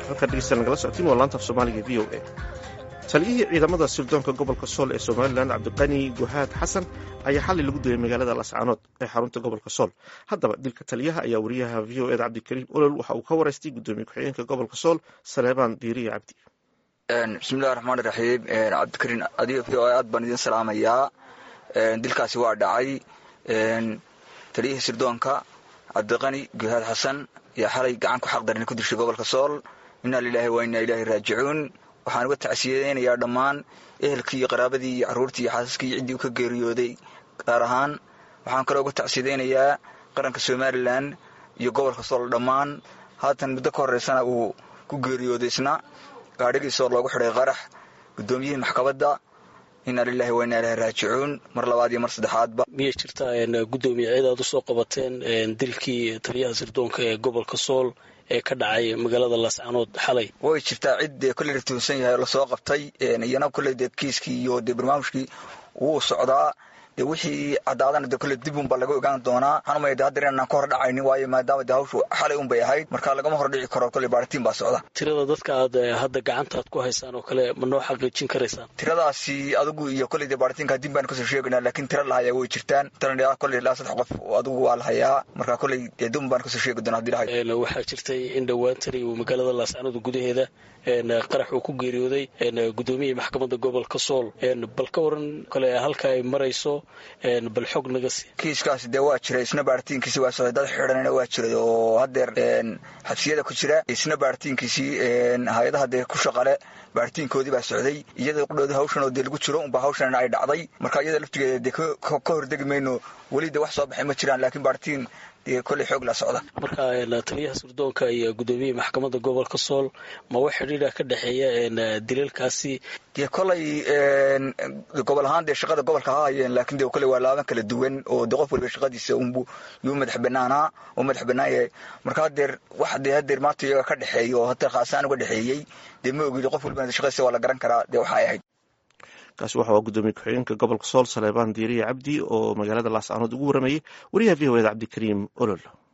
halkaa dhegeysta nagala socotiin waa laanta af soomaaliga v o a taliyihii ciidamada sirdoonka gobolka sool ee somalilan cabdiqani guhaad xasan ayaa xalay lagu dilay magaalada lascaanood ee xarunta gobolka sool haddaba dilka taliyaha ayaa wariyaha v o eda cabdikariim olol waxa uu ka waraystay gudoomiye ku-xigeenka gobolka sool saleebaan diiriya cabdi bismillahi raxmaan iraxiim cabdikariin adiga v o aad baan idin salaamayaa dilkaasi waa dhacay taliyihii sirdoonka cabdiqani guhaad xasan ayaa xalay gacan ku xaqdarin ku dishay gobolka sool inaa lilaahi waa inaa ilaahi raajicuun waxaan uga tacsiyadeynayaa dhammaan ehelkii iyo qaraabadii iyo carruurtii iyo xaasaskii iyo ciddii u ka geeriyooday gaar ahaan waxaan kaloo uga tacsiyadeynayaa qaranka somalilan iyo gobolka sool dhammaan haatan muddo ka horeysana uu ku geeriyooday isna gaadhigiisoo loogu xidhay qarax guddoomiyihii maxkamadda inaa lilahi waa inaa ilahi raajicuun mar labaad iyo mar saddexaadba miyay jirtaa gudoomiye ciid aad usoo qabateen dilkii taliyaha sirdoonka ee gobolka sool ee ka dhacay magaalada laascaanood xalay way jirtaa cid dee kolley la tuhunsan yahay oo lasoo qabtay iyana kolley dee kiiskii iyo dee barnaamijkii wuu socdaa de wixii caddaadana de kolle dib unbaa laga ogaan doonaa waxaan umaya de haddeer inaan ka hor dhacaynin waayo maadaama de hawshu xalay un bay ahayd marka lagama hor dhici karo kolley baaritiin baa socda tirada dadka aad hadda gacantaad ku haysaan oo kale ma noo xaqiijin karaysaan tiradaasi adigu iyo kolley de baaritiinka dib baan kasoo sheegaynaa laakiin tira lahayaa way jirtaan tira kolley ilaa saddex qof adigu waa lahayaa marka kolley dee dib baan kasoo sheegi doonaa hadii lahay waxaa jirtay in dhowaantani uu magaalada laascaanood gudaheeda qarax uu ku geeriyooday gudoomiyihii maxkamadda gobolka sool bal ka waran kale halka ay marayso bal xog naga sii kiiskaasi dee waa jiray isna baaritiinkiisi waa socday dad xidhanina waa jiray oo haddeer xabsiyada ku jira isna baaritiinkiisii hay-adaha dee ku shaqale baaritiinkoodii baa socday iyada qudhoodi hawshan oo dee lagu jiro unba hawshanna ay dhacday marka iyada laftigeeda dee ka hordegi mayno weli de wax soo baxay ma jiraan laakiin baaritiin dee kolley xoog la socda marka taliyaha sirdoonka iyo gudoomiyihii maxkamadda gobolka sool ma wax xidhiidha ka dhexeeya dilalkaasi dee kolley gobol ahaan dee shaqada gobolka ha hayeen laakiin de kolley waa laaban kala duwan oo de qof waliba shaqadiisa unbu yuu madax banaanaa oo madax banaan yahay marka haddeer wax dee haddeer maanta iyaga ka dhexeeya oo haddeer khaasaan uga dhexeeyey dee ma ogid qof walibana shaqadiisa waa la garan karaa dee waxa ay ahayd kaasi waxa waa gudoomiye ku-xigeenka gobolka sool saleebaan diiriya cabdi oo magaalada laascaanood ugu waramayay wariyaha v o eda cabdikariim olol